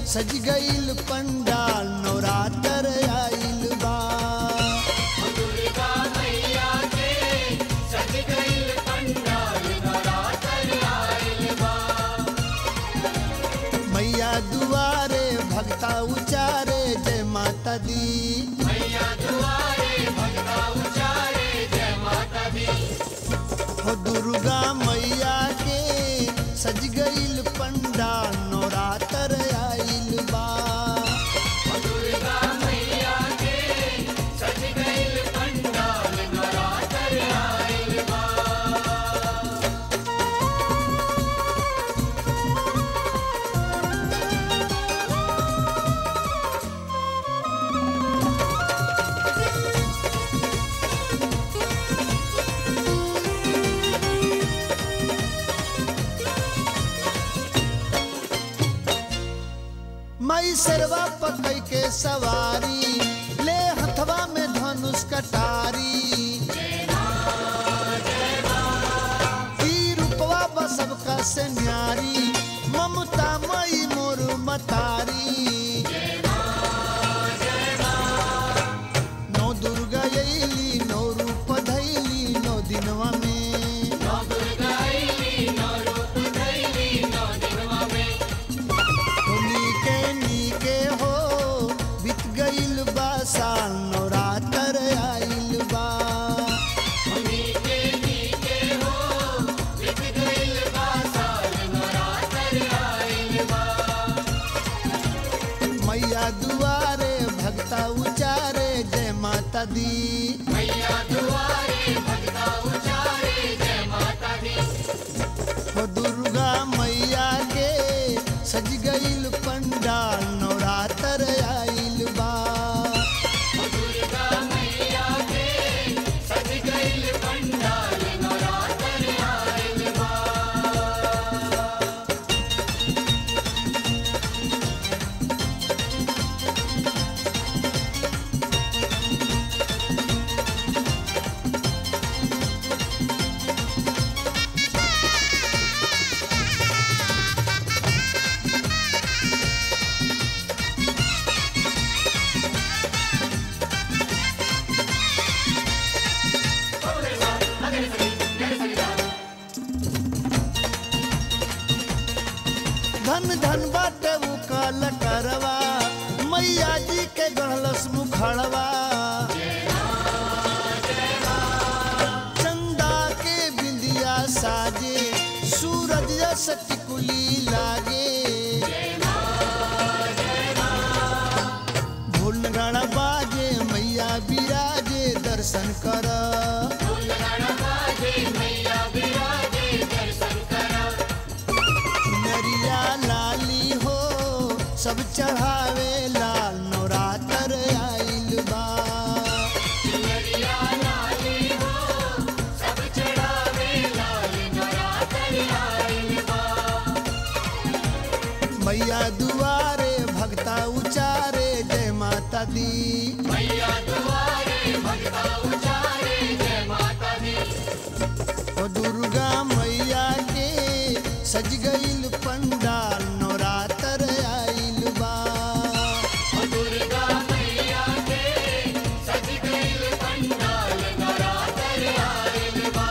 सज गईल पंडाल नवरात्र आइल बा दुर्गा मैया के सज गईल पंडाल नवरात्र आइल बा मैया दुआरे भक्ता उचारे जय माता दी मैया दुआरे भगता उचारे जय माता दी हो दुर्गा मैया के सज गईल पंडाल नवरात्र आइल बा दुर्गा मैया के सज गईल पंडाल नवरात्र आइल बा मई सरवा पकई के सवारी ले हथवा में धनुष कटारी ई रूपवा बसब का से न्यारी ममता मई मोर मतारी नौ दुर्गा अइली नौ रूप धैली नौ दिनवा में नौ दुर्गा आइली नौ रूप धैली नौ दिनवा में हो नीके नीके हो बीत गईल बा साल नवरात्र आइल बा नीके नीके हो बीत गईल बा साल नवरात्र आइल बा मैया दुआरे भक्ता उचारे जय माता दी मैया दुआरे भगता उचारे जय माता दी हो दुर्गा मैया के सज गईल पंडाल नवरात्र आइल बा दुर्गा मैया के सज गईल पंडाल नवरात्र आइल बा धन धन बाटे उ काल करवा मैया जी के गढ़लस मुखड़वा चंदा के बिंदिया साजे सूरज जस टिकुली लागे ढोल गाना बाजे मैया बिराजे दर्शन कर फूलगण बाजे मैया विराजे दर्शन करा नरिया लाली हो सब चढ़ावे लाल नवरात्र आइल बा नरिया लाली हो सब चढ़ावे लाल नवरात्र आइल बा मैया दुआरे भक्ता उचारे जय माता दी मैया दुआरे भगता उचारे जय माता दी ओ दुर्गा मैया के सज गईल पंडाल नवरात्र आइल बा दुर्गा मैया के सज गईल पंडाल नवरात्र आइल बा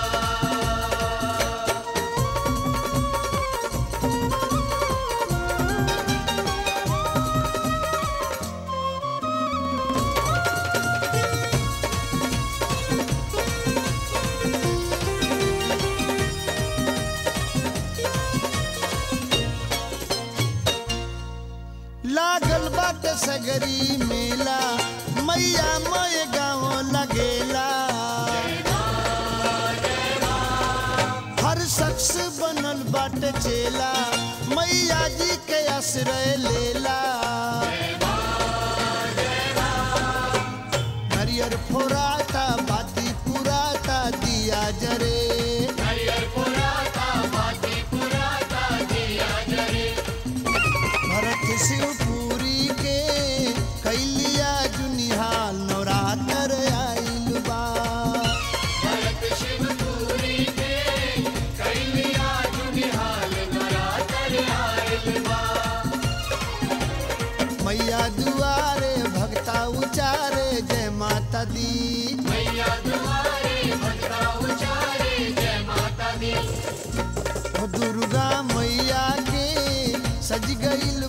लागल बाटे सगरी मेला मैया मय गाँव लगेला हर शख्स बनल बाटे चेला मैया जी के आश्रय लेला हरियर फोराता बाती पुराता दिया जरे हरियर पुराता बाती पुराता दिया जरे भरत शिवपुरी के कैलिया जुनिहाल नवरात्र आइल बा भरत शिवपुरी के कैलिया जुनिहाल नवरात्र आइल बा दुर्गा मैया के सज गईल